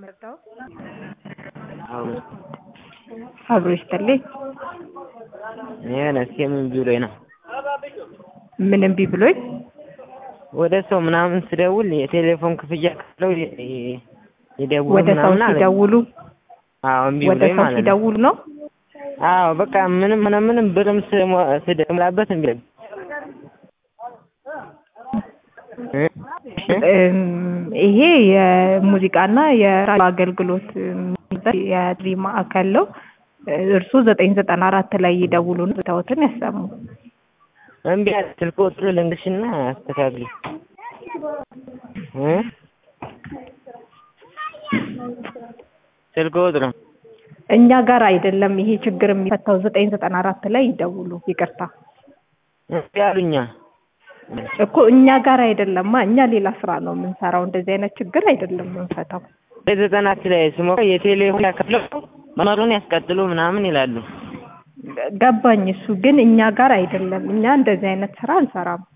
ምርዳው አዎ አብሮ ይስጥልኝ። የሆነ እስኪ ምን ብሎኝ ነው ምን እምቢ ብሎኝ? ወደ ሰው ምናምን ስደውል የቴሌፎን ክፍያ ከፍለው ይደውሉ ወደ ሰው ምናምን አለ። ሲደውሉ አዎ እምቢ ወደ ብሎኝ ሰው ማለት ነው። ሲደውሉ ነው። አዎ በቃ ምንም ሆነ ምንም ብርም ስሞ- ስደምላበት እምቢ አለኝ። እ? እ? እም፣ ይሄ የሙዚቃና የራዲዮ አገልግሎት የሚሰጥ የጥሪ ማዕከል ነው። እርስዎ ዘጠኝ ዘጠና አራት ላይ ይደውሉና ቦታዎትን ያሰሙ። እምቢ አለ። ስልክ ቁጥሩ ልንገርሽና አስተካክሊ እ? ስልክ ቁጥሩ እኛ ጋር አይደለም ይሄ ችግር የሚፈታው ዘጠኝ ዘጠና አራት ላይ ይደውሉ። ይቅርታ እምቢ አሉኛ። እኮ እኛ ጋር አይደለማ። እኛ ሌላ ስራ ነው የምንሰራው። እንደዚህ አይነት ችግር አይደለም የምንፈታው። ዘጠናት ላይ ስሞክር የቴሌፎን ያከፍለው መስመሩን ያስቀጥሉ ምናምን ይላሉ። ገባኝ። እሱ ግን እኛ ጋር አይደለም። እኛ እንደዚህ አይነት ስራ አንሰራም።